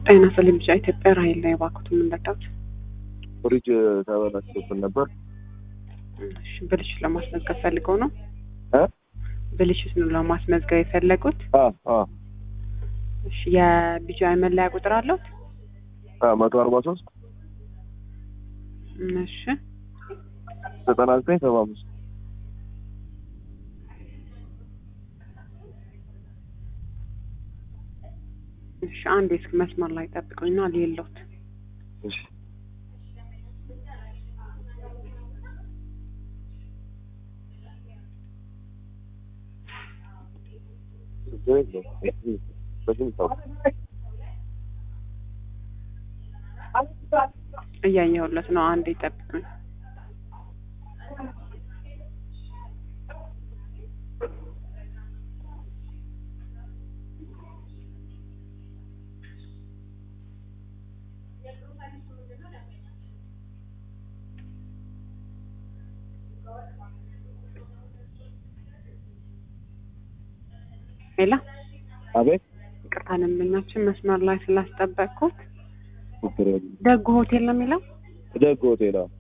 ጤና ይስጥልኝ ብቻ ኢትዮጵያ ራሔል ላይ እባክዎት የምንረዳት ፍሪጅ ተበላሽቶብን ነበር። እሺ ብልሽት ለማስመዝገብ ፈልገው ነው? እ ብልሽት ነው ለማስመዝገብ የፈለጉት? አ አ እሺ የቢጂአይ መለያ ቁጥር አለዎት? አ መቶ አርባ ሶስት እሺ ዘጠና ዘጠኝ ሰባ አምስት እሺ አንዴ እስኪ መስመር ላይ ጠብቁኝና ሌሎት እሺ እያየሁለት ነው። አንዴ ጠብቁኝ። ሌላ አቤት ይቅርታ ደንበኛችን መስመር ላይ ስላስጠበቅኩት ችግር የለም። ደጉ ሆቴል ነው የሚለው? ደግ ሆቴል አዎ።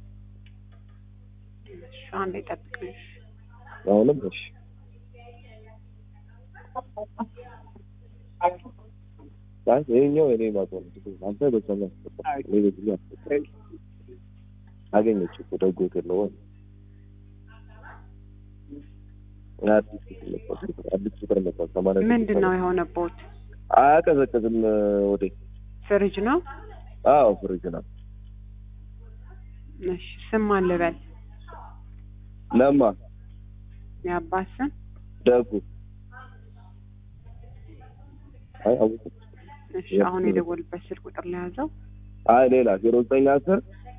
እሺ አንዴ ጠብቁኝ። አሁንም እሺ አይ ይኸኛው የኔ ማቶ ነው። አንተ በሰማ እኔ በዚህ አስገባ አገኘች እኮ ደግ ሆቴል ነው ወይ አዲስ ቁጥር መጣ አዲስ ቁጥር መጣ ሰማንያ ስድስት ምንድን ነው የሆነቦት? አያቀዘቅዝም ወዴ ፍሪጅ ነው? አዎ ፍሪጅ ነው እሺ ስም ማን ልበል? ለማ የአባት ስም? ደጉ አይ አወኩት እሺ አሁን የደወሉበት ስልክ ቁጥር ላይ ያዘው። አይ ሌላ ዜሮ ዘጠኝ አስር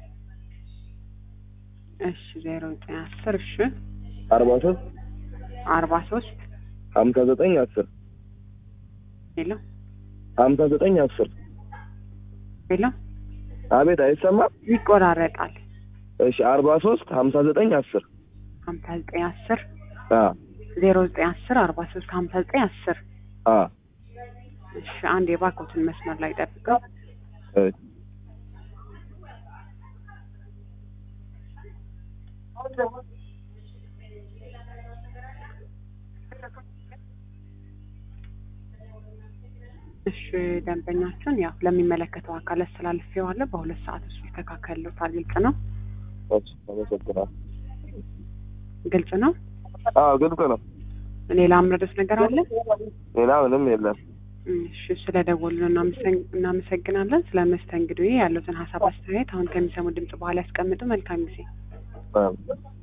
እሺ ዜሮ ዘጠኝ አስር እሺ አርባ ሶስት አርባ ሶስት ሀምሳ ዘጠኝ አስር ሄሎ ሀምሳ ዘጠኝ አስር ሄሎ አቤት አይሰማም ይቆራረጣል። እሺ አርባ ሶስት ሀምሳ ዘጠኝ አስር ሀምሳ ዘጠኝ አስር አ ዜሮ ዘጠኝ አስር አርባ ሶስት ሀምሳ ዘጠኝ አስር አ እሺ አንድ የባኮትን መስመር ላይ ጠብቀው። እ እሺ ደንበኛችን ያው ለሚመለከተው አካል አስተላልፌዋለሁ። በሁለት ሰዓት ውስጥ ይስተካከልዎታል። ግልጽ ነው? እሺ አመሰግናለሁ ግልጽ ነው። አዎ ግልጽ ነው ሌላ አምረዶት ነገር አለ? ሌላ ምንም የለም እሺ ስለደወሉልን እናመሰግ- እናመሰግናለን። ስለ መስተንግዶ ያሉትን ሀሳብ አስተያየት አሁን ከሚሰሙ ድምጽ በኋላ ያስቀምጡ። መልካም ጊዜ። አ